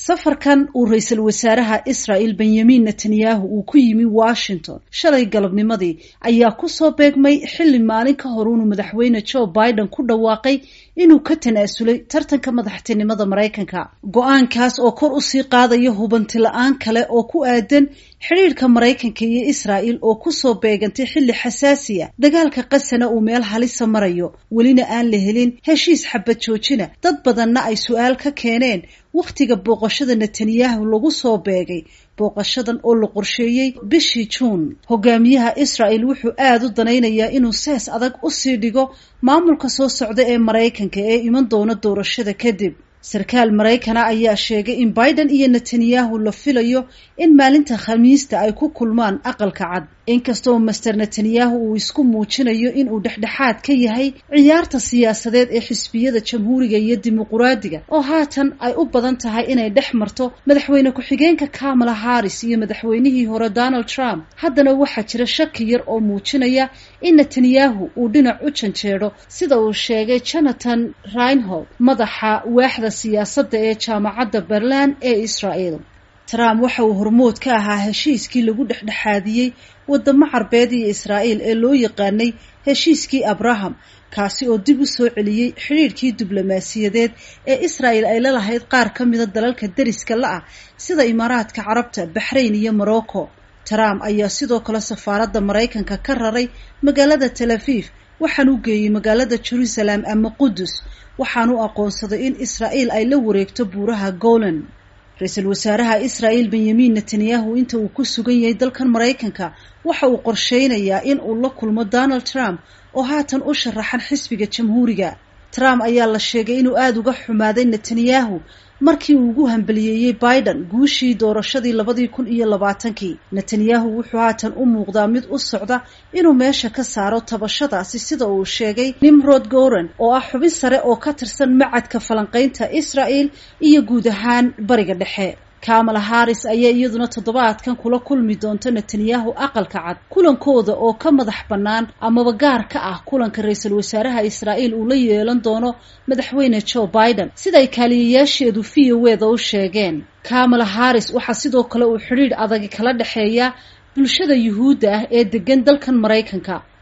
safarkan uu ra-iisul wasaaraha israel benyamin netanyahu uu ku yimi washington shalay galabnimadii ayaa kusoo beegmay xilli maalin ka hor inuu madaxweyne joe biden ku dhawaaqay inuu ka tanaasulay tartanka madaxtinimada maraykanka go-aankaas oo kor usii qaadaya hubanti la-aan kale oo ku aadan xidhiirka maraykanka iyo israel oo kusoo beegantay xilli xasaasiya dagaalka qasana uu meel halisa marayo welina aan la helin heshiis xabad joojina dad badanna ay su-aal ka keeneen wakhtiga booqashada netanyahu lagu soo beegay booqashadan oo la qorsheeyey bishii juun hogaamiyaha israel wuxuu aada u danaynayaa inuu sees adag usii dhigo maamulka soo socda ee maraykanka ee iman doona doorashada kadib sarkaal maraykana ayaa sheegay in biden iyo netanyahu la filayo in maalinta khamiista ay ku kulmaan aqalka cad inkastoo master netanyahu uu isku muujinayo inuu dhexdhexaad ka yahay ciyaarta siyaasadeed ee xisbiyada jamhuuriga iyo dimuquraadiga oo haatan ay u badan tahay inay dhex marto madaxweyne ku-xigeenka kamala harris iyo madaxweynihii hore donald trump haddana waxaa jira shaki yar oo muujinaya in netanyahu uu dhinac u janjeedho sida uu sheegay jonathan reinhold madaxa waaxda siyaasadda ee jaamacadda berlan ee israel trump waxa uu hormood ka ahaa heshiiskii lagu dhexdhexaadiyey wadamo carbeed iyo israa'iil ee loo yaqaanay heshiiskii abraham kaasi oo dib u soo celiyey xidhiirkii diblomaasiyadeed ee israel ay la lahayd qaar ka mida dalalka deriska la-ah sida imaaraadka carabta baxrayn iyo morocco trump ayaa sidoo kale safaaradda maraykanka ka raray magaalada tel aviv waxaan u geeyey magaalada jerusalem ama qudus waxaan u aqoonsaday in israa'iil ay la wareegto buuraha golan ra-iisul wasaaraha israel benyamin netanyahu inta uu ku sugan yahay dalkan maraykanka waxa uu qorsheynayaa in uu la kulmo donald trump oo haatan u sharaxan xisbiga jamhuuriga trump ayaa la sheegay inuu aada uga xumaaday netanyahu markii uu ugu hambaliyeeyey biden guushii doorashadii labadii kun iyo labaatankii netanyahu wuxuu haatan u muuqdaa mid u socda inuu meesha ka saaro tabashadaasi sida uu sheegay nimrod goran oo ah xubin sare oo ka tirsan macadka falanqaynta israel iyo guud ahaan bariga dhexe kamala harris ayaa iyaduna toddobaadkan kula kulmi doonta netanyahu aqalka cad kulankooda oo ka madax bannaan amaba gaar ka ah kulanka ra-iisul wasaaraha israa'iil uu la yeelan doono madaxweyne joe biden siday kaaliyayaasheedu v o weda u sheegeen kamala harris waxaa sidoo kale uu xidhiidh adagi kala dhexeeya bulshada yuhuudda ah ee degan dalkan maraykanka